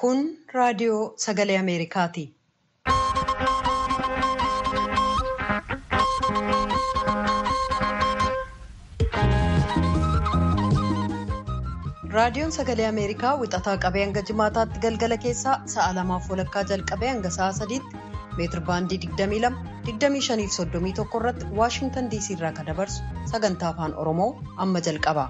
Kun raadiyoo sagalee Ameerikaati. Raadiyoon sagalee Ameerikaa wixataa qabee hanga jimaataatti galgala keessaa sa'a lamaaf walakkaa jalqabee hanga sa'a sadiitti meetir baandii 22 25 irratti Waashintan DC irraa kan dabarsu sagantaa afaan Oromoo amma jalqaba.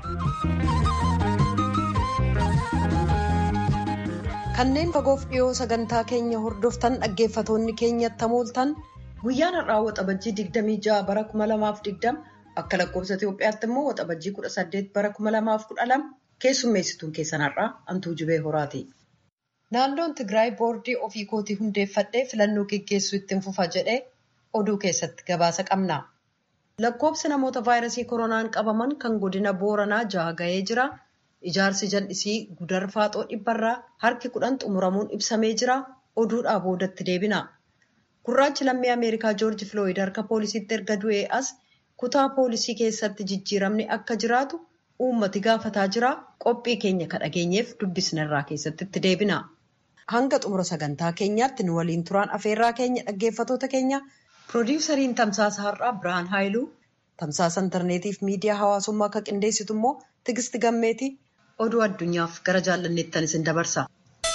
Kanneen fagoof dhiyoo sagantaa keenya hordoftan dhaggeeffatoonni keenyatti hamooltan guyyaan har'aa waxabajjii 26 bara 2020 akka lakkoofsa Itoophiyaatti immoo waxabajjii 18 bara 2012 keessummeessituun keessan har'aa Antuu Jibee Horaati. Naannoon Tigraay boordii ofii kootii hundeeffadhee filannoo geggeessuu ittiin fufa jedhee oduu keessatti gabaasa qabna. Lakkoofsi namoota vaayirasii koronaan qabaman kan godina Booranaa jaha ga'ee jira. Ijaarsi jal'isii gudar faaxoo dhibbarraa harki kudhan xumuramuun ibsamee jira. Oduudhaa boodatti deebina. Gurraachi lammii Ameerikaa Joorji Filooyid harka poolisiitti erga du'ee as kutaa poolisii keessatti jijjiiramni akka jiraatu uummati gaafataa jira. Qophii keenya ka dhageenyeef dubbisnarraa keessatti itti deebina. Hanga xumura sagantaa keenyaatti nu waliin turaan afeerraa keenya dhaggeeffatoota keenya piroodiwusariin tamsaasa har'aa Birhaan Haayiluu tamsaasa intarneetiif miidiyaa hawaasummaa akka qindeessitu immoo Tigisti Gammeeti oduu addunyaaf gara jaallanneettan isin dabarsa.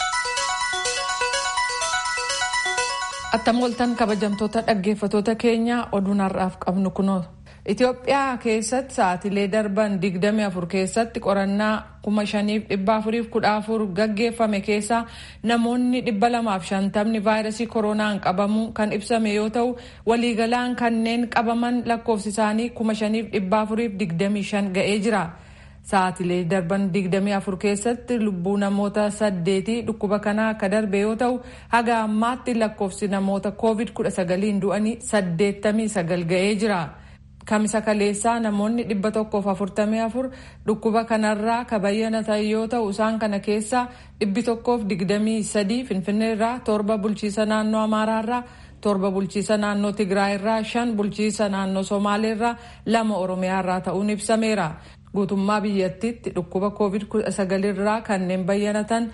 Attam ooltan kabajamtoota dhaggeeffatoota keenya oduun har'aaf qabnu kunoo. Itoophiyaa keessatti sa'aatilee darban 24 keessatti qorannaa 5,414 gaggeeffame keessaa namoonni 250 vaayirasii koronaan qabamuu kan ibsame yoo ta'u waliigalaan kanneen qabaman lakkoofsi isaanii 5,425 ga'ee jira. Sa'aatilee darban 24 keessatti lubbuu namoota saddeetii dhukkuba kanaa akka darbe yoo ta'u haga ammaatti lakkoofsi namoota covid-19 du'anii 89 ga'ee jira. Kamisa kaleessaa namoonni 144 dhukkuba kanarraa kabayyanatan yoo ta'u isaan kana keessaa 123 finfinneerraa torba bulchiisa naannoo amaaraarraa torba bulchiisa naannoo tigraayirraa shan bulchiisa naannoo somaaleerraa lama oromiyaarraa ta'uun ibsameera. Guutummaa biyyattiitti dhukkuba covid-19 irraa kanneen bayyanatan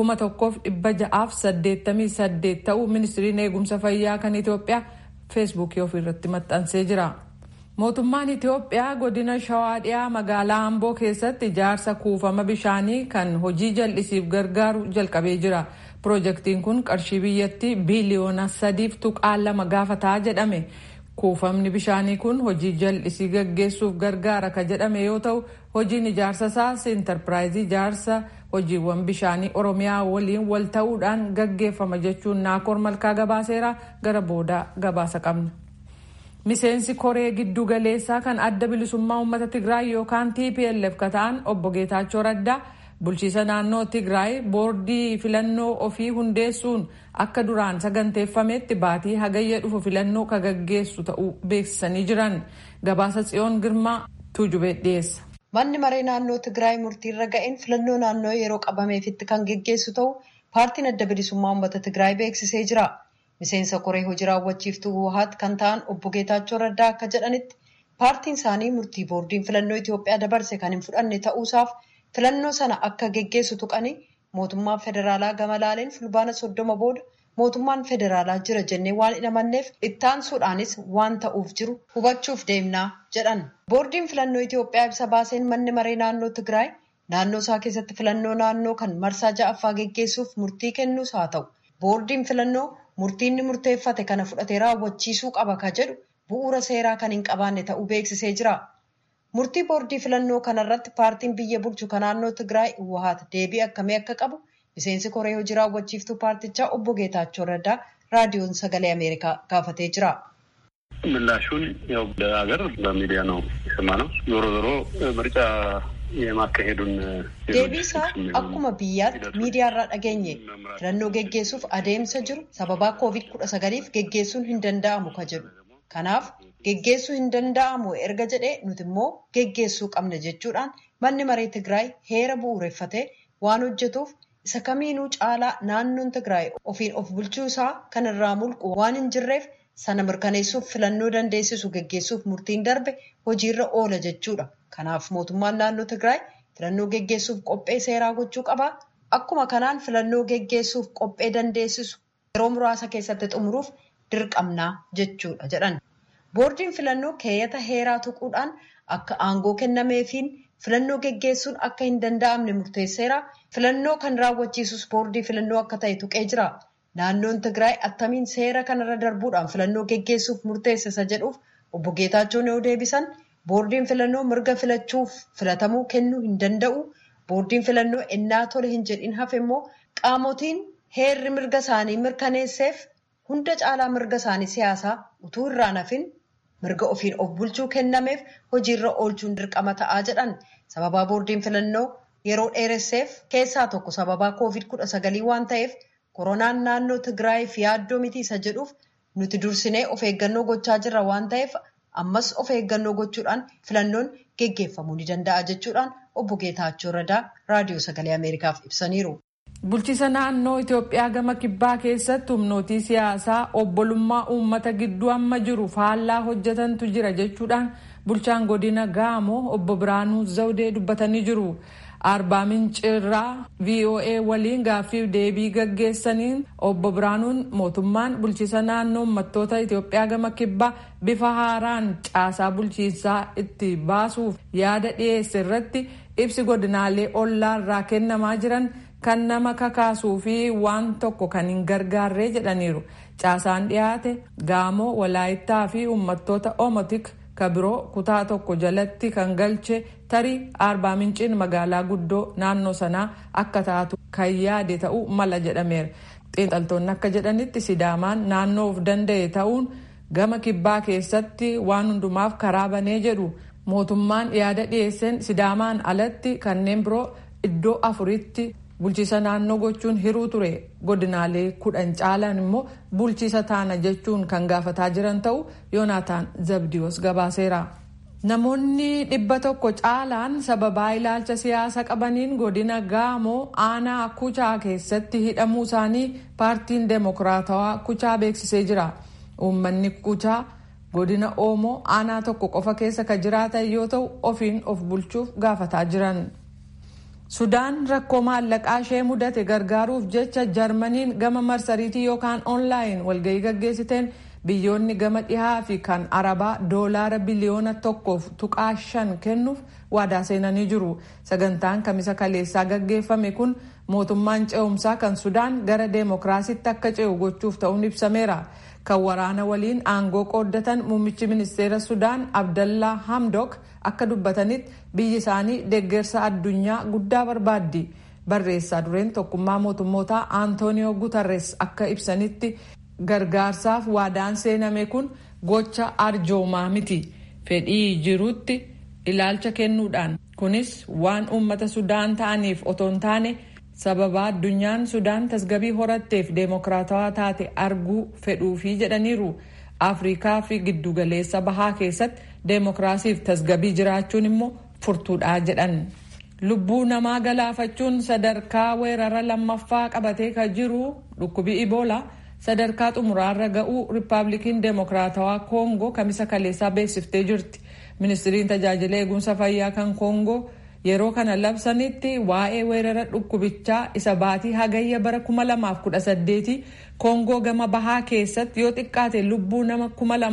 1688 ta'uu ministiriin eegumsa fayyaa kan Itoophiyaa feesbuukii ofiirratti maxxansee jira. Mootummaan Itoophiyaa godina Shawaa dhiyaa magaalaa Amboo keessatti ijaarsa kuufama bishaanii kan hojii jal'isiif gargaaru jalqabee jira. Piroojeektiin kun qarshii biyyattii biiliyoona sadiif tuqaa lama gaafataa jedhame. Kuufamni bishaanii kun hojii jal'isii gaggeessuuf gargaara ka jedhame yoo ta'u hojiin ijaarsa isaas intarpiraayizii ijaarsa hojiiwwan bishaanii oromiyaa waliin wal ta'uudhaan gaggeeffama jechuun naakoor malkaa gabaaseera gara booda gabaasa qabna. Miseensi koree giddu galeessaa kan adda bilisummaa uummata Tigraay yookaan TPLF ka ta'an obbo Geetaachoo Raddaa bulchiisa naannoo Tigraay boordii filannoo ofii hundeessuun akka duraan saganteeffametti baatii hagayya dhufu filannoo ka gaggeessu ta'uu beeksisanii jiran gabaasa tsiyoon girmaa tuujubee dhiyeessa. Manni maree naannoo Tigraay murtiirra ga'een filannoo naannoo yeroo qabameefitti kan geggeessu ta'u paartiin adda bilisummaa uummata Tigraay beeksisee jira. Miseensa koree hojii raawwachiiftuu Wuhaat kan ta'an obbo Geetaachoo Raddaa akka jedhanitti paartiin isaanii murtii boordiin filannoo Itoophiyaa dabarse kan hin fudhanne ta'uusaaf filannoo sana akka geggeessu tuqanii mootummaan federaalaa gama laaleen fulbaana soddoma booda mootummaan federaalaa jira jennee waan hin amanneef ittaansuudhaanis waan ta'uuf jiru hubachuuf deemnaa jedhan. Boordiin filannoo Itoophiyaa ibsa baaseen manni maree naannoo Tigraay naannoo isaa keessatti filannoo naannoo kan marsaa ja'affaa geggeessuuf murtii kennuus haa ta'u boordiin filannoo murtiinni murteeffate kana fudhatee raawwachiisuu qaba ka jedhu bu'uura seeraa kan hin qabaanne ta'uu beeksisee jira. Murtii boordii filannoo kanarratti paartiin biyya bulchu kan naannoo Tigraay Wuhaat deebii akkamii akka qabu miseensi koree hojii raawwachiiftuu paartichaa obbo Geetaachoo Raddaa raadiyoon sagalee Ameerikaa gaafatee jira. ምላሹን ያው ለሀገር በሚዲያ ነው የሰማነው። ዞሮ ዞሮ ምርጫ የማካሄዱን deebiisaa akkuma biyyaatti miidiyaarraa dhageenye filannoo geggeessuuf adeemsa jiru sababaa koovid kudha sagaliif geggeessuun hin danda'amu ka jedhu kanaaf geggeessuu hin danda'amu erga jedhee nuti immoo geggeessuu qabna jechuudhaan manni maree tigraay heera bu'uureffatee waan hojjetuuf isa kamiinuu caalaa naannoon tigraay ofiin of bulchuu isaa kan irraa mulqu waan hin jirreef sana mirkaneessuuf filannoo dandeessisu geggeessuuf murtiin darbe hojiirra oola jechuudha. Kanaaf mootummaan naannoo Tigraay filannoo geggeessuuf qophee seeraa gochuu qaba. akkuma kanaan filannoo geggeessuuf qophee dandeessisu yeroo muraasa keessatti xumuruuf dirqamnaa jechuudha jedhan. Boordiin filannoo keeyyata heeraa tuquudhaan akka aangoo kennameefiin filannoo geggeessuun akka hin danda'amne murteesseera. Filannoo kan raawwachiisus boordii filannoo akka ta'e tuqee jira. Naannoon Tigraay attamiin seera kanarra darbuudhaan filannoo geggeessuuf murteessisa jedhuuf obbo Geetaachoon yoo deebisan boordiin filannoo mirga filachuuf filatamuu kennuu hin danda'u. Boordiin filannoo ennaa tole hin jedhin hafe immoo qaamotiin heerri mirga isaanii mirkaneesseef hunda caalaa mirga isaanii siyaasaa utuu irraan hafin mirga ofiin of bulchuu kennameef hojiirra oolchuun dirqama ta'aa jedhan sababaa boordiin filannoo yeroo dheeresseef keessaa tokko sababaa koovid kudha sagalii waan ta'eef koronaan naannoo tigraayiif yaaddoo miti isa jedhuuf nuti dursinee of eeggannoo gochaa jirra waan ta'eef ammas of eeggannoo gochuudhaan filannoon geggeeffamuu ni danda'a jechuudhaan obbo Geetaachoo Radaa raadiyoo sagalee Ameerikaaf ibsaniiru. Bulchiisa naannoo Itoophiyaa gama kibbaa keessatti humnootii siyaasaa obbolummaa uummata gidduu amma jiru faallaa hojjetantu jira jechuudhaan bulchaan godina Gaamoo obbo Biraanuu Zawdee dubbatanii jiru. Arbaa Mincirraa VOA waliin gaaffiif deebii gaggeessaniin obbo Biraanuun mootummaan bulchiisa naannoo uummattoota Itoophiyaa gama kibbaa bifa haaraan caasaa bulchiinsaa itti baasuuf yaada dhiyeesse irratti ibsi godinaalee ollaarraa kennamaa jiran kan nama kakaasuu fi waan tokko kan hin gargaarree jedhaniiru. Caasaan dhiyaate Gaamoo, Walaayittaa fi uummattoota Omotik kabiroo kutaa tokko jalatti kan galche tarii arbaa minciin magaalaa guddoo naannoo sanaa akka taatu kan yaade ta'uu mala jedhameera. xiinxaltoonni akka jedhanitti sidaamaan naannoo of danda'e ta'uun gama kibbaa keessatti waan hundumaaf karaa banee jedhu mootummaan yaada dhiyeesseen sidaamaan alatti kanneen biroo iddoo afuritti bulchiisa naannoo gochuun hiruu ture godinaalee kudhan caalan immoo bulchiisa taana jechuun kan gaafataa jiran ta'uu yoonaataan zabdiyoos gabaaseera. Namoonni dhibba tokko caalaan sababaa ilaalcha siyaasa qabaniin godina Gaamoo aanaa Kuchaa keessatti hidhamuu isaanii paartiin Deemokiraatawaa Kuchaa beeksisee jira. Uummanni Kuchaa godina Oomoo aanaa tokko qofa keessa kan jiraatan yoo ta'u ofiin of bulchuuf gaafataa jiran. Sudaan rakkoo maallaqaa ishee mudate gargaaruuf jecha Jarmaniin gama marsariitii yookaan oonlaayin walgahii gaggeessiteen biyyoonni gama dhihaa fi kan arabaa doolaara biliyoona tokkoof tuqaa shan kennuuf waadaa seenanii jiru. Sagantaan kamisa kaleessaa gaggeeffame kun mootummaan ce'umsaa kan Sudaan gara deemokiraasiitti akka ce'u gochuuf ta'uun ibsameera. Kan waraana waliin aangoo qooddatan muummichi ministeera Sudaan Abdallaa Hamdok akka dubbatanitti biyyi isaanii deeggarsa addunyaa guddaa barbaaddi. Barreessaa dureen tokkummaa mootummootaa Antooniyoo Gutarres akka ibsanitti gargaarsaaf waadaan seename kun gocha arjoomaa miti. Fedhii jirutti ilaalcha kennuudhaan kunis waan uummata Sudaan ta'aniif otoo hin taane sababa addunyaan Sudaan tasgabii horatteef deemokiraatawaa taate arguu fedhuufi jedhaniiru. Afrikaa fi giddugaleessa bahaa keessatti deemokiraasiif tasgabii jiraachuun immoo furtuudhaa jedhan. Lubbuu namaa galaafachuun sadarkaa weerara lammaffaa qabatee kan jiru dhukkubii Iboolaa sadarkaa xumuraarra ga'uu Riippaabilikiin Deemokiraatawaa Koongoo kamisa kaleessaa beeksiftee jirti. Ministiriin tajaajila eegumsa fayyaa kan Koongoo yeroo kana labsanitti waa'ee weerara dhukkubichaa isa baatii hagayya bara 2018 Koongoo gama bahaa keessatti yoo xiqqaate lubbuu nama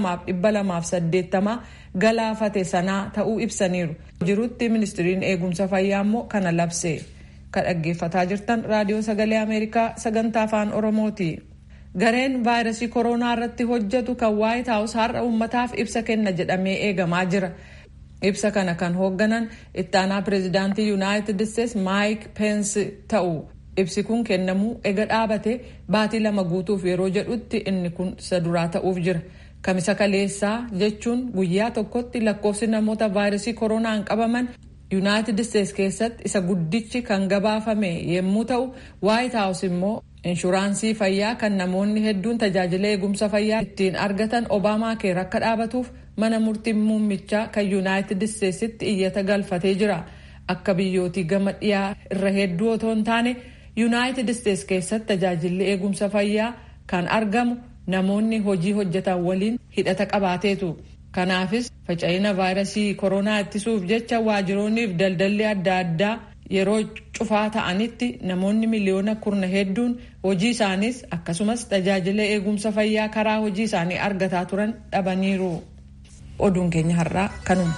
2280 galaafate sanaa ta'uu ibsaniiru. Jirutti ministiriin eegumsa fayyaa immoo kana labse. Kan dhaggeeffataa jirtan raadiyoo sagalee Ameerikaa sagantaa afaan Oromooti. Gareen vaayirasii koronaa irratti hojjetu kan waayit haawus har'a uummataaf ibsa kenna jedhamee eegamaa jira. Ibsa kana kan hoogganan ittaanaa pireezidaantii yuunaayitid isteetsi maayik peensi ta'u. Ibsi kun kennamuu ega dhaabate baatii lama guutuuf yeroo jedhutti inni kun isa duraa ta'uuf jira. Kamisa kaleessaa jechuun guyyaa tokkotti lakkoofsi namoota vaayirasii koronaan qabaman yuunaayitid isteetsi keessatti isa guddichi kan gabaafame yommuu ta'u waayit haawus immoo inshuraansii fayyaa kan namoonni hedduun tajaajila eegumsa fayyaa ittiin argatan obaamaa keer akka dhaabatuuf mana murtii muummichaa kan yuunaayitid isteetsitti iyyata galfatee jira akka biyyootii gama dhiyaa irra hedduu otoo hin taane yuunaayitid isteetsi keessatti tajaajilli eegumsa fayyaa kan argamu namoonni hojii hojjetan waliin hidhata qabaateetu kanaafis faca'ina vaayirasii koronaa ittisuuf jecha waajjiroonniif daldalli adda addaa yeroo cufaa ta'anitti namoonni miliyoona kurna hedduun hojii isaaniis akkasumas tajaajila eegumsa fayyaa karaa hojii isaanii argataa turan dhabaniiru. Oduun keenya har'aa kanuma.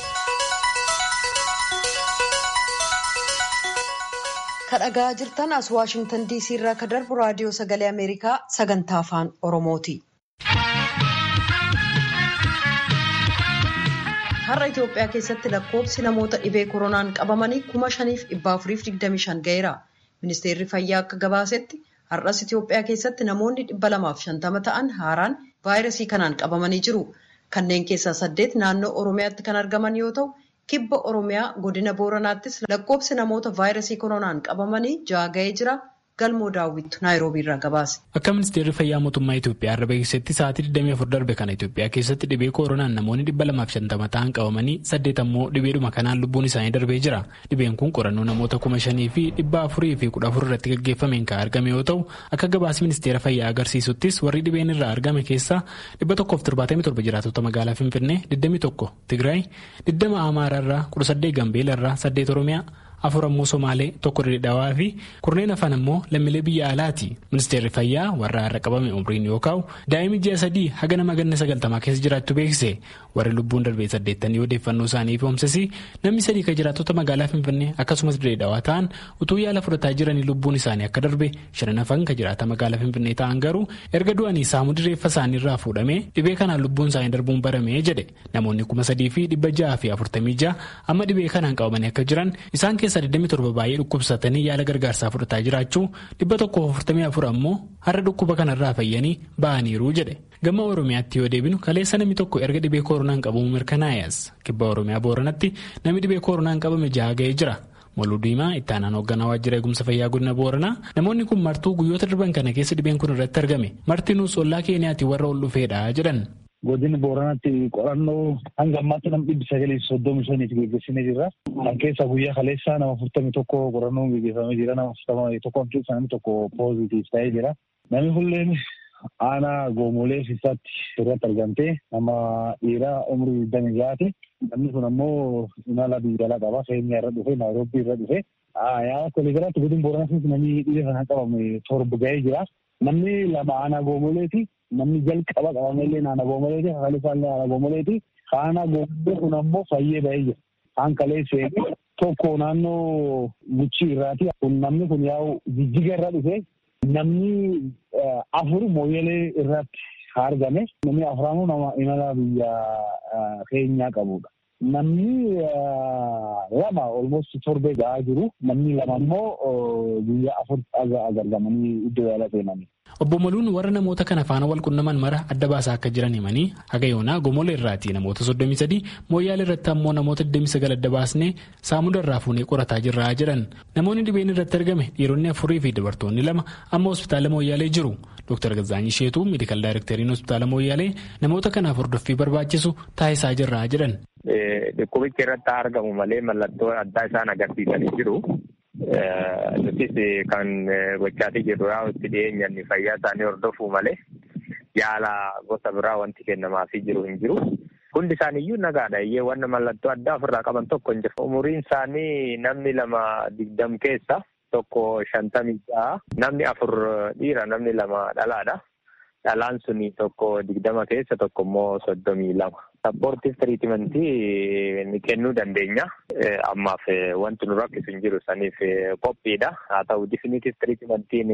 kadhagaa jirtan as waashingtan diisii irraa ka darbu raadiyoo sagalee ameerikaa sagantaa afaan oromooti. har'a itiyoophiyaa keessatti lakkoofsi namoota dhibee koronaan qabamanii kuma shaniif dhibba afuriif digdami shan ga'eera ministeerri fayyaa akka gabaasetti har'as itiyoophiyaa keessatti namoonni dhibba lamaaf shantama ta'an haaraan vaayirasii kanaan qabamanii jiru kanneen keessaa saddeet naannoo oromiyaatti kan argaman yoo ta'u. kibba oromiyaa godina booranaattis lakkoofsi namoota vaayirasii koronaan qabamanii ja'a ga'ee jira galmoo daawwittu naayiroobii irraa gabaase. Akka ministeerri fayyaa mootummaa Itoophiyaa irra beeksisetti sa'aatii 24 darbe kana Itoophiyaa keessatti dhibee koronaan namoonni 250 ta'an qabamanii saddeet ammoo dhibeedhuma kanaan lubbuun isaanii darbee jira. Dhibeen kun qorannoo namoota kuma shanii fi dhibba afurii fi kudha afur irratti gaggeeffameen kan argame yoo ta'u akka gabaasi ministeera fayyaa agarsiisuttis warri dhibeen irraa argame keessaa dhibba tokkoof torbaatamii torba jiraatota magaalaa Finfinnee 21 Tigraay 20 Amaaraa irraa 18 Gambeela irraa 8 Oromiyaa. afur ammoo somaalee tokko dhedheedhaawaa fi kurneen afaan ammoo lammiilee biyya alaati ministeerri fayyaa warra har'a qabame umriin yoo kaa'u daa'imni ji'a sadii haga nama ganna sagaltamaa keessa jiraattu beeksise warri lubbuun darbee saddeettanii odeeffannoo isaanii fi namni sadii kan jiraattota magaalaa finfinnee akkasumas dhedheedhaawaa ta'an utuu yaala fudhataa jiranii lubbuun isaanii akka darbe shanan hafan kan jiraata magaalaa finfinnee ta'an garuu erga du'anii saamuu reeffa isaanii irraa fuudhamee dhibee kanaan lubbuun isaanii darbuun baramee jedhe namoonni kuma sadii fi dhibba ja'a fi afurtamii ja'a amma dhibee kanaan qabamanii akka jiran isaan keessa 27 baay'ee dhukkubsatanii yaala gargaarsaa fudhataa jiraachuu 144 ammoo har'a dhukkuba kanarraa fayyanii ba'aniiru jedhe gama oromiyaatti yoo deebinu kaleessa namni tokko erga dhibee koronaan qabamu mirkanaa'es kibba oromiyaa booranatti namni dhibee koronaan qabame jaha ga'ee jira. Moluu diimaa itti aanaan hoogganaa waajjira eegumsa fayyaa godina booranaa namoonni kun martuu guyyoota darban kana keessa dhibeen kun irratti argame martinuus ollaa keeniyaatti warra ol dhufeedha jedhan. Godina Booranatti qorannoo hanga ammaatti nama dhibbi sagalii soddomi shaniif geggeessinee jirra. Kan keessaa guyyaa kaleessaa nama afurtamii tokko qorannoon geggeeffamee jira. Nama afurtamii tokko keessaa namni tokko poozitiif ta'ee jira. Namni hulleen aanaa goomolee fiisaatti irratti argamtee nama dhiiraa umurii digdamii ja'aati. Namni kun ammoo imala biyya alaa qaba. Keenya irra dhufe, Naayiroobii irra dhufe. Yaa koleegaraatti godina Booranatti namni dhibee kana qabame torba ga'ee jira. Namni lama aanaa goomoleeti. Namni jalqaba qabameellee naannoo goomoleeti. Haalli isaallee naannoo goomoleeti. Aanaa goomolee kun ammoo fayyee ba'ee jira. Kaan kaleessee tokko naannoo Guchii irraati. Kun namni kun yaa'u jijjiga irra dhufe. Namni afur mooyyelee irratti argame. Namni afuraanuu nama imala biyya keenyaa qabudha. Namni lama olmost torbee ga'aa jiru. Namni lama immoo guyyaa afur agargamanii iddoo yaala seenanii. Obbo Moluun warra namoota kana faana wal qunnaman mara adda baasaa akka jiran himanii haga yoonaa gomola irraati namoota 33 mooyyaala irratti ammoo namoota 29 adda baasnee saamuda irraa fuunee qorataa jirraa jedhan namoonni dhibeen irratti argame dhiironni afurii fi dubartoonni lama amma hospitaala mooyyaalee jiru Dr. Gazaanyi Sheetuu meedikaal daayireekteriin hospitaala mooyyaalee namoota kanaaf hordoffii barbaachisu taasisaa jirraa jedhan. Dhukkubichi irratti argamu malee mallattoo addaa isaan agarsiisanii jiru. Nutis kan gochaatii jirru itti dhiyeenyaan fayyaa isaanii hordofuu malee yaala gosa biraa wanti kennamaafii jiru hin jiru. Hundi isaaniiyyuu nagaadha. Iyyee wanna mallattoo addaa ofirraa qaban tokko hin jiru. Umuriin isaanii namni lama digdam keessa tokko shantamii ja'a. Namni afur dhiira namni lama dhalaadha. Dhalaan suni tokko digdama keessa tokko immoo soddomii lama. Sappoortiif tiriitimentii ni kennuu dandeenya. Ammaaf wanti nu rakkisu hin jiru saniif qophiidha. Haa ta'u difiniitiif tiriitimentiin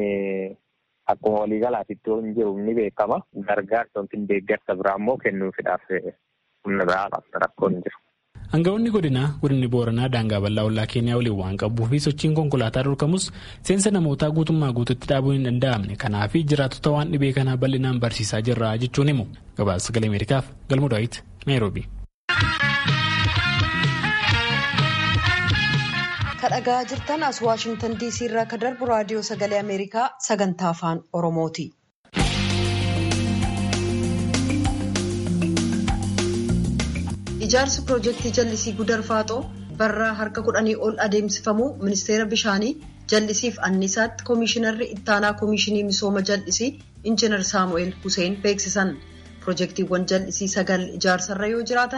akkuma waliigalaatitti hin jiru ni beekama. Gargaarsa yookiin deeggarsa biraa immoo kennuufiidhaaf humna biraa rakkoon hin jiru. Aangawoonni godinaa godinni booranaa daangaa bal'aa ollaa keenyaa waliin waan qabuu fi sochiin konkolaataa dorkamus seensa namootaa guutummaa guututti dhaabuun hin danda'amne kanaaf jiraattota waan dhibee kanaa bal'inaan barsiisaa jirra jechuun himu gabaasa sagalee ameerikaaf galmoo daawit naayiroobi. kadhagaa jirtan as waashingtan diisii irraa ka darbu raadiyoo sagalee ameerikaa sagantaa afaan oromooti. ijaarsi piroojeektii jallisii gudar faaxoo barraa harka kudhanii ol adeemsifamuu ministeera bishaanii jallisiif annisaatti koomishinarri ittaanaa koomishinii misooma jallisii injiinar saamu'eel huseen beeksisan piroojeektiiwwan jallisii sagal ijaarsarra yoo jiraatan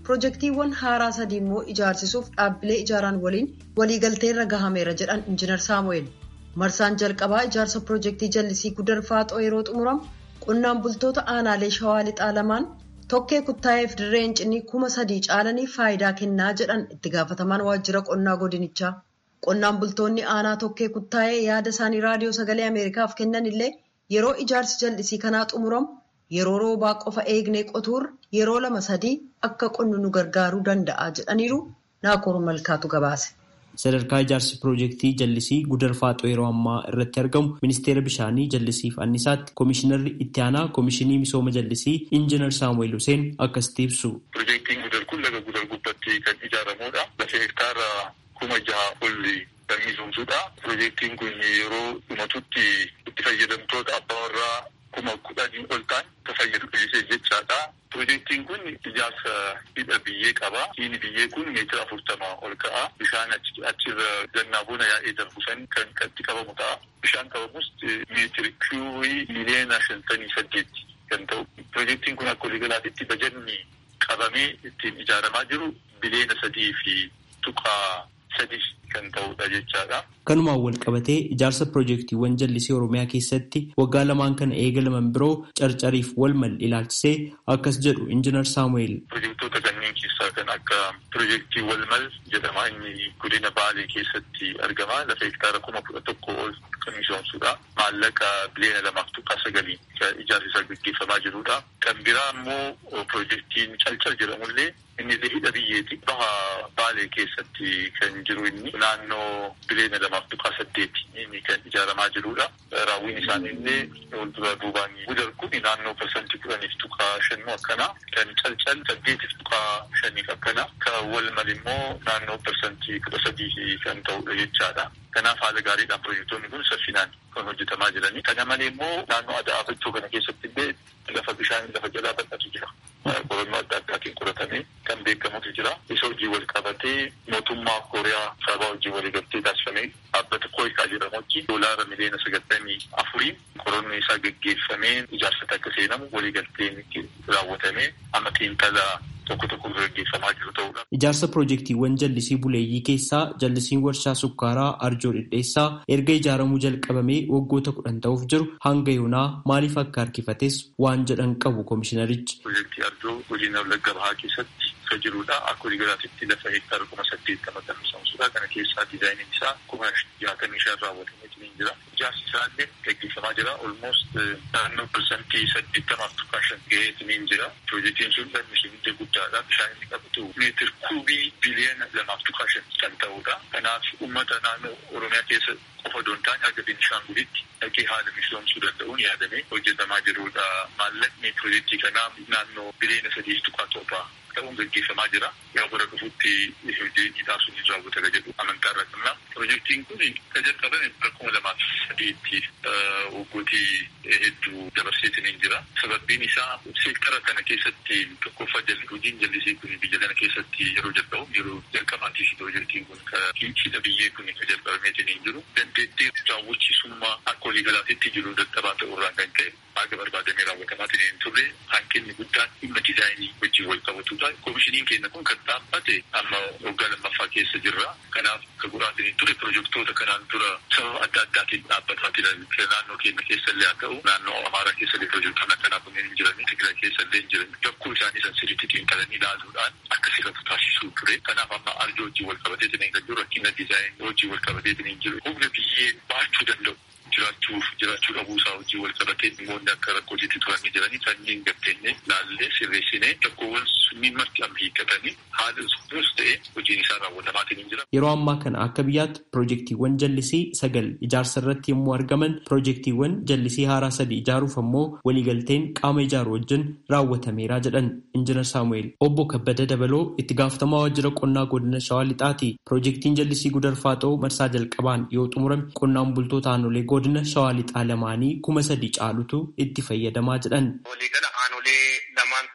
pirojektiiwwan haaraa sadii immoo ijaarsisuuf dhaabbilee ijaaraan waliin waliigalteerra gahameera jedhan injinar saamu'eel marsaan jalqabaa ijaarsa pirojektii jallisii gudar faaxoo yeroo xumuramu qonnaan bultoota aanaalee shawaa lixaa lamaan tokkee kuttaa'eef dirree hincinii kuma sadii caalanii faayidaa kennaa jedhan itti gaafatamaan waajjira qonnaa godinichaa qonnaan bultoonni aanaa tokkee kuttaa'ee yaada isaanii raadiyoo sagalee ameerikaaf kennan illee yeroo ijaarsi jallisii kanaa xumuramu yeroo roobaa qofa eegnee qotuurra yeroo lama sadii akka qonnu nu gargaaruu danda'a jedhaniiru naakoor malkaatu gabaase. sadarkaa ijaarsi piroojeektii jallisii gudar faaxoo yeroo ammaa irratti argamu ministeera bishaanii jallisiif annisaatti koomishinarri itti aanaa koomishinii misooma jallisii injinar saamu'eel huseen akkasitti ibsu. piroojeektiin gudar kun laga gudar gubbatti kan ijaaramudha lafa hektaara kuma jaha olli kan misoomsudha piroojeektiin kun yeroo dhumatutti itti fayyadamtoota abbaa warraa kuma kudhanii ol ta'an kan fayyadu jechaadha. Piroojeektiin kun ijaarsa hidha biyyee qaba. Hidhi biyyee kun meetira afurtama ol ka'a. Bishaan achirra gannaa bona yaa'ee darbu san kan itti qabamu ta'a. Bishaan qabamus meetiri kiubii miliyoona shantamii saddeetti kan ta'u. Piroojeektiin kun akka waliigalaatti bajanni qabamee ittiin ijaaramaa jiru biliyoona sadii fi tuqaa sadii kan ta'udha jechaadha. Kanumaan wal qabatee ijaarsa piroojeektiiwwan jallisii Oromiyaa keessatti waggaa lamaan kana eegalaman biroo carcariif wal mal ilaalchisee akkas jedhu injinar Saamu'eel. Piroojeektoota kanneen keessaa kan akka piroojeektii wal mal jedhama inni godina Baalee keessatti argama. Lafa hektaara kuma kudha tokko ol kan misoomsudha. Maallaqa biliyoona lamaaf tuqaa sagalii ijaarsi isaa gaggeeffamaa jirudha. Kan biraa immoo piroojeektiin calcal jedhamullee inni hidha biyyeeti. Baha Baalee keessatti kan jiru inni naannoo biliyoona lamaaf tuqaa saddeeti inni kan ijaaramaa jirudha. Raawwiin isaanii illee waldura duubaan gudar kun naannoo parsantii kudhaniif tuqaa shannuu akkana kan calcal saddeetiif tuqaa shaniif akkana kan wal mal immoo naannoo parsantii kudha sadii kan ta'udha jechaadha. Kanaaf haala gaariidhaan piroojeektoonni kun saffinaan kan hojjetamaa jiranii. Kana malee immoo naannoo aadaa abachuu kana keessatti illee lafa bishaan lafa jalaa bal'atu jira. Qorannoo adda addaatiin qoratamee kan beekamutu jira. Isa hojii wal qabatee mootummaa Kooriyaa sababa hojii waliigaltee taasifamee dhaabbata Kooyikaa jedhamu wajjin doolaara miliyoona sagaltamii afurii qorannoo isaa gaggeeffamee ijaarsota akka seenamu waliigalteen raawwatamee amma xiinxala tokko tokko gaggeeffamaa jiru ta'udha. Ijaarsa piroojeektiiwwan jallisii buleeyyii keessaa jallisiin warshaa sukkaaraa arjoo dhidheessaa erga ijaaramuu jalqabamee waggoota kudhan ta'uuf jiru hanga yoonaa maaliif akka harkifates waan jedhan qabu koomishinarichi. Piroojeektii arjoo godina wallagga bahaa keessatti kan jirudha. Akka waliigalaatti lafa hektaara kuma saddeettama kan misoomsudha. Kana keessaa diizaayiniin isaa kuma jaatamii shan raawwatamee jira. Ijaarsi isaa illee gaggeeffamaa jira. Olmoost naannoo parsantii saddeettamaaf tuqaa shan gaheetiin jira. Piroojeektiin sun lammiilee guddaadha. Bishaan inni qabatu meetir kuubii biliyoona lamaaf tuqaa shan kan ta'udha. Kanaaf uummata naannoo Oromiyaa keessa qofa doon taane haga Beenishaangulitti dhaqee haala misoomsuu danda'uun yaadamee hojjetamaa jirudha. Maallaqni piroojeektii kanaa naannoo biliyoona sadiif tuqaa torbaa ta'uun gaggeeffamaa jira. Yaa bara dhufuutti hojii taasisuun hin raawwata jedhu amantaa irra qabna. Piroojeektiin kun kan jalqabame bara kuma lamaaf sadiitti waggootii hedduu dabarseetiin hin jira. Sababbiin isaa seektara kana keessatti tokkoffaa jalli hojiin jallisii kun biyya kana keessatti yeroo jalqabu yeroo jalqabaatiif piroojeektiin kun hidha biyyee kun kan jalqabameetiin hin jiru. Dandeettii raawwachiisummaa akka waliigalaatti jiru dadhabaa ta'urraan kan ka'e haga barbaadamee raawwatamaatiin hin turre hanqinni guddaan dhimma diizaayinii wajjin wal qabatudha. Koomishiniin keenya kun kan dhaabbate amma waggaa lammaffaa keessa jirra. Kanaaf akka guraatiin hin turre piroojeektoota kanaan dura sababa adda addaatiin dhaabbataa jiran naannoo keenya keessa illee haa ta'u naannoo Amaaraa keessa illee piroojeektoonni akkanaa kunneen hin jiranii Tigraay keessa illee hin jiran rakkoo isaanii san sirriitti xiinxalanii ilaaluudhaan akka sirratu taasisuu ture. Kanaaf amma arjoo wajjin wal qabateetiin hin jiru rakkina diizaayinii wajjin wal qabateetiin hin jiru humna biyyee baachuu danda'u. jiraachuuf jiraachuu dhabuu isaa wajjin wal qabatee dhimmoonni akka rakkootiitti turanii jiranii sanyii hin gatteenye laallee sirreessinee rakkoowwan sunniin marti amma hiikkatanii haala sunis ta'e hojiin isaa raawwatamaatiin hin jira. Yeroo ammaa kana akka biyyaatti piroojeektiiwwan jallisii sagal ijaarsa irratti yommuu argaman piroojeektiiwwan jallisii haaraa sadii ijaaruuf ammoo waliigalteen qaama ijaaru wajjin raawwatameera jedhan injinar Saamu'eel. Obbo Kabbada Dabaloo itti gaafatamaa waajjira qonnaa godina Shawaa Lixaati. Piroojeektiin jallisii gudar faaxoo marsaa jalqabaan yoo xumurame qonnaan bultoota aanolee godina Shawaa Lixaa lamaanii kuma sadii caalutu itti fayyadamaa jedhan. Waliigala aanolee lamaantu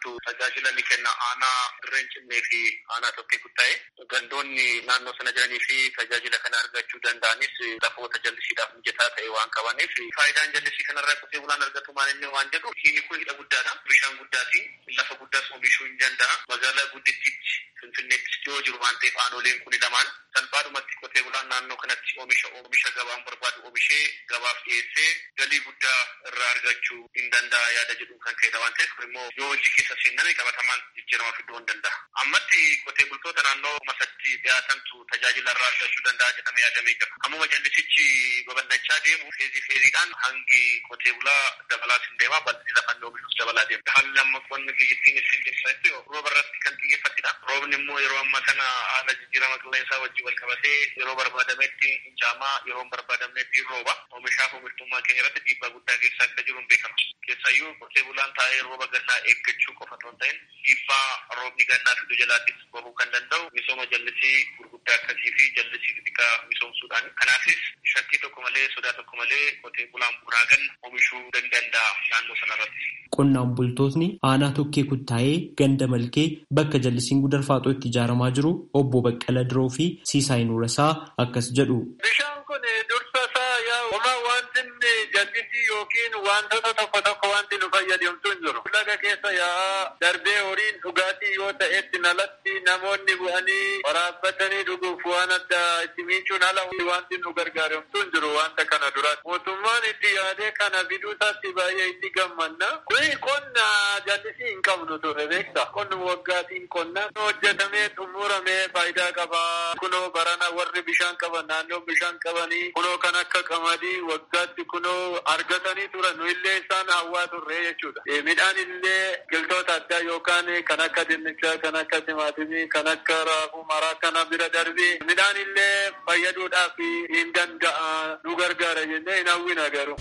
jirtu tajaajila ni kenna aanaa dirreen cimmee fi aanaa tokkee kuttaa'e gandoonni naannoo sana jiranii fi tajaajila kana argachuu danda'anis lafoota jallisiidhaaf mijataa ta'e waan qabaniif faayidaan jallisii kanarraa qotee bulaan argatu maal inni waan jedhu hidhi kun hidha guddaadha bishaan guddaatiin lafa guddaas oomishuu hin danda'a magaalaa guddittiitti finfinneetti yoo jiru waan ta'eef aanoleen kun lamaan salphaadhumatti qotee bulaan naannoo kanatti oomisha oomisha gabaan barbaadu oomishee gabaaf dhiyeessee galii guddaa irraa argachuu hin danda'a yaada jedhu kan ka'edha waan ta'eef immoo yoo hojii keessa seenname qabatamaan jijjiirama fiduu hin danda'a. Ammatti qotee bultoota naannoo masatti dhiyaatantu tajaajila irraa argachuu danda'a jedhamee yaadamee jira. Ammuma jallisichi babal'achaa deemu feezii feeziidhaan hangi qotee bulaa dabalaa hin deema bal'inni lafa oomishuus dabalaa deema. Haalli amma qonni biyyattiin isin keessatti rooba irratti kan xiyyeeffatedha. Roobni immoo yeroo ammaa kana haala jijjiirama qilleensaa wajjin wal qabatee yeroo barbaadametti hin caamaa yeroo hin barbaadamnetti rooba. Oomishaaf oomishtummaa keenya irratti dhiibbaa guddaa keessa akka jiru hin beekama. Keessayyuu qotee bulaan taa'ee rooba gannaa eeggachuu qofa otoo hin ta'in dhiibbaa roobni gannaa fidu jalaattis bahuu kan danda'u misooma jallisii gurguddaa akkasii fi jallisii xixiqqaa misoomsuudhaan. Kanaafis shakkii tokko malee sodaa tokko malee qotee bulaan bunaa ganna oomishuu ni danda'a naannoo sanarratti. Qonnaan bultootni aanaa tokkee kuttaa'ee ganda malkee bakka jallisiin gudarfaaxoo itti ijaaramaa jiru obbo Baqqala Diroo fi Siisaay Nuurasaa akkas jedhu. Bishaan kun dursa isaa yaa homaa wanti jallisii yookiin wantoota tokko tokko wanti nu fayyadamtu hin jiru. Laga keessa yaa darbee horiin dhugaatii yoo ta'etti nalatti namoonni bu'anii waraabbatanii dhuguuf waan adda itti miicuun ala wanti nu gargaaramtu hin jiru wanta kana duratti. Mootummaan itti yaadee kana fiduutaatti baay'ee itti gammanna. Kuni qonna jallisii hin qabnu ture beekta. Qonni waggaatiin qonna hojjetamee xumuramee faayidaa qaba. Kunoo barana warri bishaan qaban naannoo bishaan qabanii kunoo kan akka qamadii waggaatti kunoo argatanii turan nu illee isaan hawwaa turre jechuudha. Midhaan illee biqiltoota addaa yookaan kan akka dinnichaa, kan akka timaatimii, kan akka raafuu maraa kana bira darbee midhaan illee fayyaduudhaaf hin danda'a nu gargaara jennee hin hawwina garuu.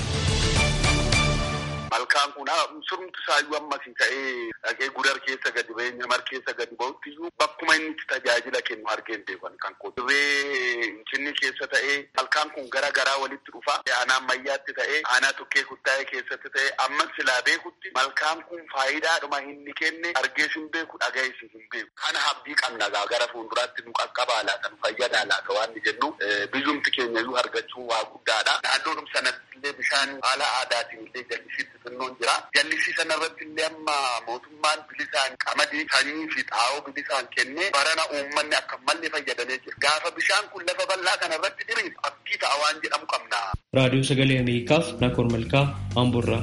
Malkaan kun surumti isaayyuu ammasii ta'ee dhaqee gudar keessa gadi ba'ee nyamar keessa gadi ba'utti iyyuu bakkuma inni itti tajaajila kennu argeen beekan kan qotu. Dirree cinni keessa ta'ee malkaan kun gara garaa walitti dhufa. Aanaa ammayyaatti ta'ee aanaa tukkee kuttaa'ee keessatti ta'ee ammas silaa beekutti malkaan kun faayidaadhuma inni kenne argees hin beeku dhagayees hin beeku. Kana abdii qabna gara fuulduraatti nu qaqqabaa laata nu fayyadaa laata waan jennu biyyumti keenya iyyuu argachuu waa guddaadha. Naannoodhuma sanatti illee bishaan haala aadaatiin illee jallisiitti xinnoon jira. Jallisii sanarratti illee amma mootummaan bilisaan qamadii sanyii fi xaa'oo bilisaan kennee barana uummanni akka malee fayyadamee jira. Gaafa bishaan kun lafa bal'aa kanarratti diriif abdii ta'a waan jedhamu qabna. Raadiyoo Sagalee Ameerikaaf Nakoor Malkaa Amburraa.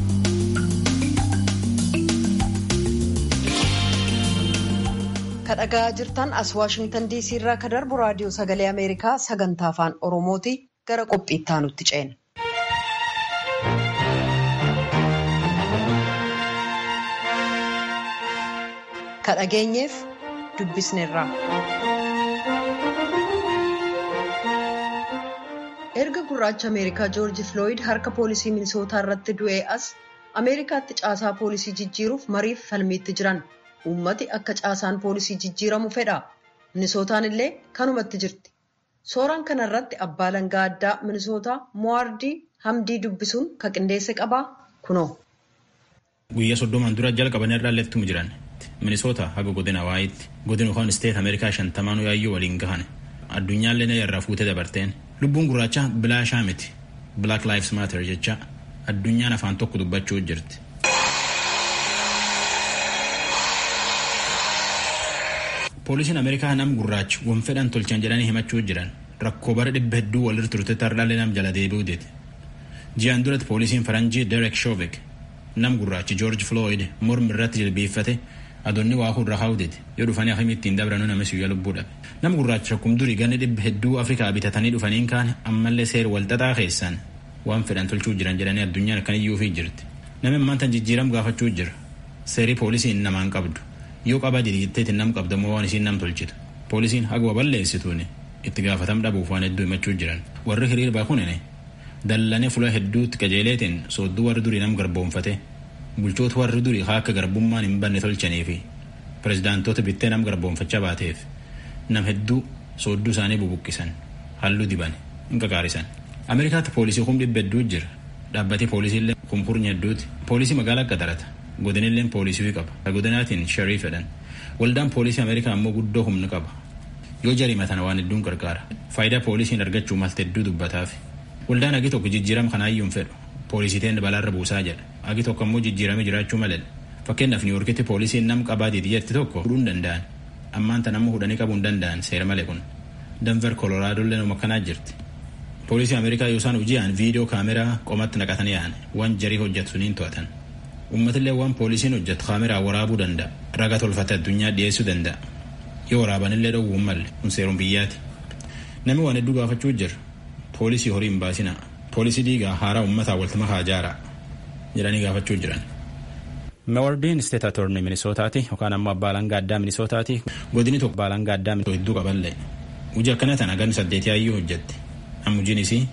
kadhagaa jirtan as waashingtan diisii irraa ka darbu raadiyoo sagalee ameerikaa sagantaa afaan oromooti gara qophii itti aanutti ceena. kadhageenyeef dubbisneerra. erga gurraacha ameerikaa joorji filooyid harka poolisii minisootaa irratti du'ee as ameerikaatti caasaa poolisii jijjiiruuf mariif falmiitti jiran. uummati akka caasaan poolisii jijjiiramu fedha minisootaan illee kanumatti jirti sooraan kanarratti abbaa langaa addaa minisootaa mo'aardii hamdii dubbisuun ka qindeesse qabaa kunoo. guyyaa soddomaan dura jalqaban irraa leettumu jiran minisoota haga godina hawaayitti godina kaan isteet ameerikaa shantamaan yaayyoo waliin gahan addunyaallee na irraa fuutee dabarteen lubbuun gurraacha bilaashaa miti black lives matter jecha addunyaan afaan tokko dubbachuu jirti. poolisiin ameerikaa nam gurraachi wan fedhan tolchan jedhanii himachuu jiran rakkoo bara dhibba hedduu walirra turte tardaalee nam jala deebi'uu deete ji'aan duratti poolisiin faranjii derek shoovik nam gurraachi joorji flooyid mormi irratti jilbeeffate adoonni waa hurra haawdeete yoo dhufanii akkamii ittiin dabranuu nama siyyaa lubbuu dhabe nam gurraachi rakkum durii ganni dhibba hedduu afrikaa bitatanii dhufaniin kaan ammallee seer walxaxaa keessaan waan fedhan tolchuu jiran jedhanii addunyaan kan iyyuufii jirti namni maantan jijjiiram gaafachuu jira seerii poolisiin namaan qabdu yoo qaba diditteetti nam qabdamoo waan isiin nam tolchitu poolisiin haguma balleessituuni itti gaafatam dhabuuf waan hedduu himachuu jiran warri hiriir baakunine dallane fula hedduutti qajeeleetiin soodduu warri durii nam garboomfate bulchoota warri durii haa akka garbummaan hin banne tolchanii fi pirezidaantoota bittee nam garboomfachaa baateef nam hedduu soodduu isaanii bubuqqisan halluu diban hin qaqaarisan ameerikaatti poolisii kum dhibba hedduu jira dhaabbatee poolisiillee kumkurnya hedduuti poolisii magaalaa qaxarata godinilleen poolisii qaba godinaatiin sharii fedhan waldaan poolisii ameerikaa ammoo guddoo humna qaba yoo jarimatan waan hedduun gargaara faayidaa poolisiin argachuu malte hedduu dubbataaf waldaan agi tokko jijjiirama kanaayyuun fedhu poolisiiteen balaarra buusaa jedha agi tokko ammoo jijjiirame jiraachuu malee fakkeenyaaf niiworkitti poolisiin nam qabaatiiti jetti tokko hudhuu hin danda'an ammaan tan ammoo hudhanii qabuu hin danda'an seera malee kun danver koloraadoollee nama kanaa jirti poolisii ameerikaa yoo isaan hoji'an viidiyoo kaameraa qomatti naqatanii yaa'an waan jarii hojjetu suniin to'atan uummatillee waan poolisiin hojjetu kaameraa waraabuu danda'a raga tolfate addunyaa dhiyeessuu danda'a yoo waraabanillee dhowwuun malle kun seeruun biyyaati namni waan hedduu gaafachuu jira poolisii horii hin baasina poolisii diigaa haaraa uummataa waltima haa jaaraa jedhanii gaafachuu jiran. meewardiin isteet atorni minisootaati yookaan ammoo abbaa alangaa addaa minisootaati godini tokko abbaa alangaa addaa hedduu qaballee hojii akkana tana ganni saddeetii hayyuu hojjette amma hojiin isii.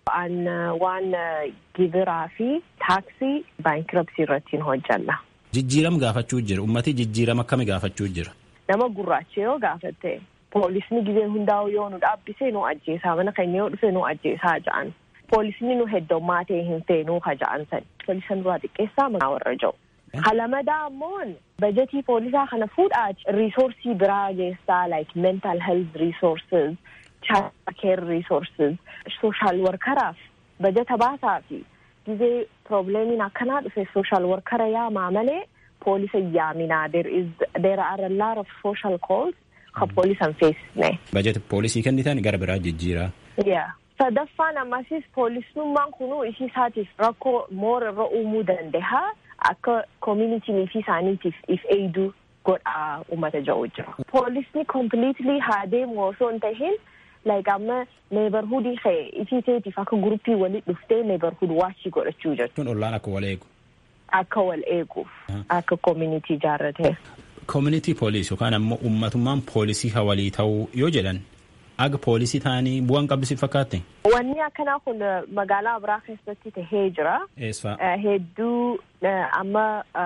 waan gibiraa fi taaksii baankirapsii irrattiin hojjanna. Jijjiirama gaafachuu jira uummatii jijjiirama akkami gaafachuu jira. Nama gurraacha yoo gaafatte poolisni gizee hundaa'u yoo nu dhaabbise nu ajjeesaa mana keenya yoo dhufe nu ajjeesaa ja'an poolisni nu heddummaa ta'e hin feenuu ka ja'an san poolisa nurraa xiqqeessaa manaa warra ja'u. Halamadaa ammoon bajetii poolisaa kana fuudhaati riisoorsii biraa geessaa like mental health resources child care resources social workeraaf bajeta baasaa fi gizee probleemiin akkanaa dhufe social workera yaamaa malee poolisa yaaminaa there is there are a lot of social calls ka poolisan feesisne. Bajeta poolisii kennitan gara biraa jijjiiraa. Yeah. Sadaffaan ammasis poolisnummaan kunuu ishii isaatiif rakkoo moora irra uumuu danda'a akka communitiin fi isaaniitiif if eeyduu godhaa uummata ja'u jira. Poolisni completely haa deemu osoo hin tahin like amma neebarhudii kee ifii teetiif akka guruppii walit dhuftee neebarhud waachii godhachuu jechuudha. Ollaan akka wal eegu. Akka wal eeguuf akka community ijaarrate. Community police yookaan ammoo uummatummaan poolisii hawalii ta'uu yoo jedhan aga poolisii ta'anii bu'aan qabdisi fakkaatte. Wanni akkanaa kun magaalaa biraa keessatti tahee jira. Eessa? Hedduu amma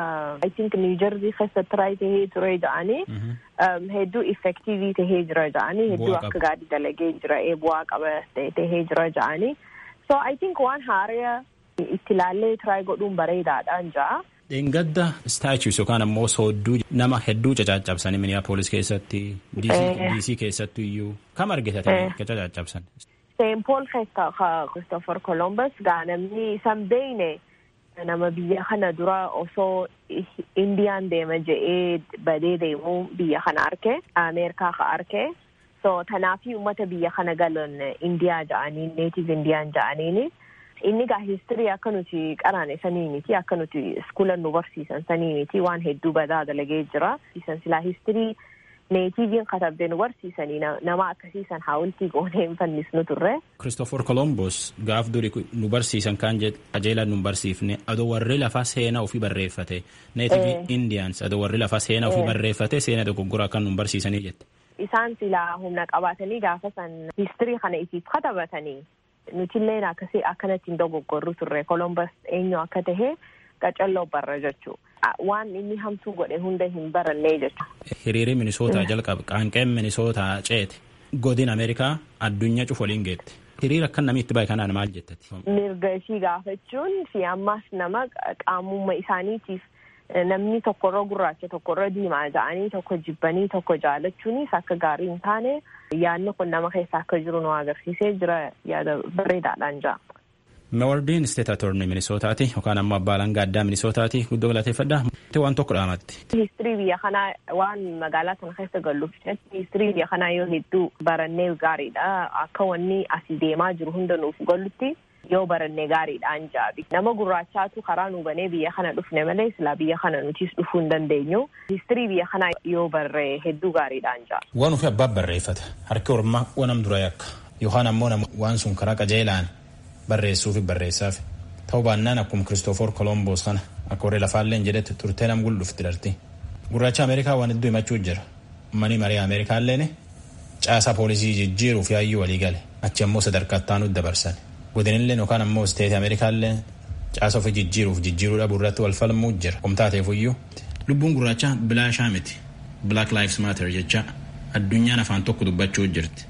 I think New Jersey keessatti tiraay tahee ture jedhanii hedduu effektiivii tahee jira jedhanii hedduu akka gaarii dalagee jira bu'aa qaba tahee jira jedhanii. So I think waan haaraa itti ilaallee tiraay godhuun bareedaadhaan ja'a. Dheengadda staachuus yookaan ammoo soodduu nama hedduu cacaccabsanii miniyaapolis keessatti diisii keessattu iyyuu kam argitatanii ka cacaccabsan. Seen Pool keessa Christopher Columbus gaa namni isan beeyne nama biyya kana dura osoo Indiyaan deema je'ee badee deemuu biyya kana arke Ameerikaa ka arke so tanaafi uummata biyya kana galan Indiyaa ja'anii neetiv Indiyaan ja'aniini. inni gaa histirii akka nuti qaraane sanii miti akka nuti iskuulan nu barsiisan sanii miti waan hedduu badaa dalagee jira isan silaa histirii neetiiviin katabdee nu barsiisanii nama akkasiisan haawultii goonee hin fannisnu turre. Christopher Columbus gaaf duri nu barsiisan kaan qajeelan nu barsiifne adoo warri lafaa seenaa ofii barreeffate neetiiv Indians adoo warri lafaa seenaa ofii barreeffate seena dogoggora kan nu barsiisanii jette. Isaan silaa humna qabaatanii gaafa san histirii kana isiif katabatanii nutilleen akkasii akkanatti hin dogoggorru turre Columbus eenyu akka tahe qacalloo barra jechuu waan inni hamtuu godhe hunda hin barannee jechu. Hiriirri Minisootaa jalqabe qaanqeen Minisootaa ceete godin Ameerikaa addunyaa cufa waliin geette. Hiriira akkan namni itti bahe kanaan maal jettati? Mirga ishii gaafachuun fi ammas nama qaamummaa isaaniitiif namni tokkorra gurraacha tokkorra diimaa ja'anii tokko jibbanii tokko jaalachuunis akka gaarii hin taane yaadni kun nama keessa akka jiru nu agarsiisee jira yaada bareedaadhaan ja'a. Meewardiin isteet atorni minisootaati yookaan ammoo abbaa alangaa addaa minisootaati guddoo galateeffadha. waan tokko dhaamatti. Histirii biyya kanaa waan magaalaa sana keessa galluuf histirii biyya kanaa yoo hedduu barannee gaariidha akka wanni asii deemaa jiru hunda nuuf gallutti yoo barannee gaariidhaan jaabi. Nama gurraachaatu karaa nu banee biyya kana dhufne malee silaa biyya kana nutis dhufuu hin dandeenyu. Histirii biyya kanaa yoo barree hedduu gaariidhaan jaa. Waan ofii abbaa barreeffata harki ormaa wanam dura yakka yookaan ammoo waan sun karaa qajeelaan barreessuufi barreessaaf ta'uu baannaan akkuma kiristoofor kolomboos kana akka warri lafaalleen jedhetti turtee nam guldhufti darti. Gurraacha Ameerikaa waan hedduu himachuu jira. Mani marii Ameerikaalleen caasaa poolisii jijjiiruuf yaayyuu walii gale achi ammoo sadarkaa ittaanutti dabarsan. godinillee yookaan ammoo isteeti ameerikaallee caasa ofii jijjiiruuf jijjiiruu dhabuu irratti wal falmuu jira qomtaateefuyyuu lubbuun gurraacha bilaashaa miti black lives matter jecha addunyaan afaan tokko dubbachuu jirti.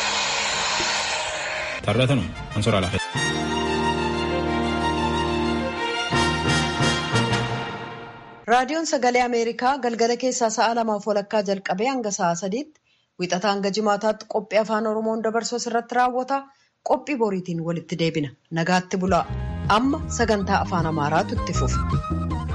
Tarratanum ansoraa lafa. raadiyoon sagalee ameerikaa galgala keessaa sa'a lamaaf walakkaa jalqabee hanga sa'a sadiitti wixataa hanga jimaataatti qophii afaan oromoon dabarsu irratti raawwata qophii boriitiin walitti deebina nagaatti bulaa amma sagantaa afaan amaaraatu itti fufa.